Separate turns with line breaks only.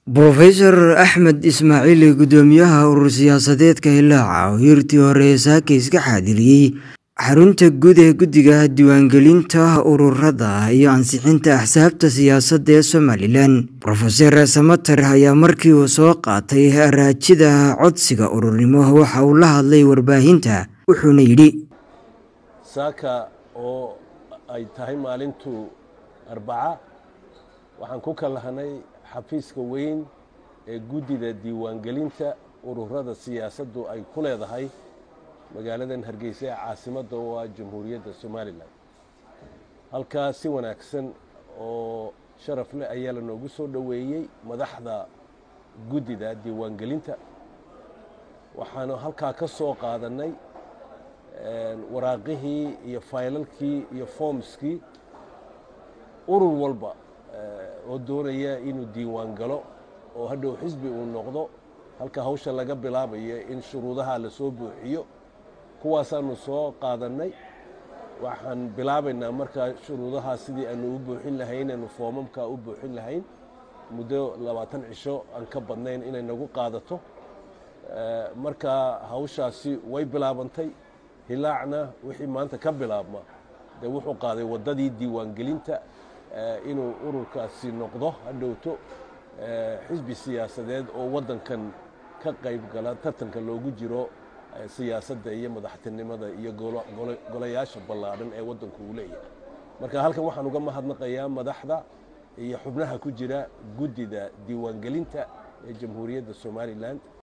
brofesor axmed ismaaciili guddoomiyaha urur siyaasadeedka hilaaca oo hiirtii hore saaka iska xaadiriyey xarunta guud ee guddiga diiwaangelinta ururada iyo ansixinta axsaabta siyaasadda ee somalilan rofeser samater ayaa markii uu soo qaatay raajida codsiga ururnimo waxa uu la hadlay warbaahinta wuxuuna yidhi
saaka oo ay tahay maalintu arbaca waxaan ku kalahanay xafiiska weyn ee guddida diiwaangelinta ururada siyaasaddu ay ku leedahay magaaladan hargeysa ee caasimadda u ah jamhuuriyadda somalilan halkaa si wanaagsan oo sharaf leh ayaa lanoogu soo dhoweeyey madaxda guddida diiwaangelinta waxaanu halkaa ka soo qaadannay waraaqihii iyo faylalkii iyo foomskii urur walba oo doonaya inuu diiwaan galo oo hadhow xisbi uu noqdo halka hawsha laga bilaabayo in shuruudaha lasoo buuxiyo kuwaasaanu soo qaadannay waxaan bilaabaynaa markaa shuruudahaa sidii aanu u buuxin lahayn aanu foomamkaa u buuxin lahayn muddo labaatan cisho aan ka badnayn inay nagu qaadato markaa hawshaasi way bilaabantay hilaacna wixii maanta ka bilaabma dee wuxuu qaaday waddadii diiwaangelinta inuu ururkaasi noqdo hadhowto xisbi siyaasadeed oo waddankan ka qayb gala tartanka loogu jiro siyaasadda iyo madaxtinimada iyo golayaasha ballaadhan ee waddanku uu leeyahay marka halkan waxaan uga mahadnaqayaa madaxda iyo xubnaha ku jira guddida diiwaangelinta ee jamhuuriyadda somalilan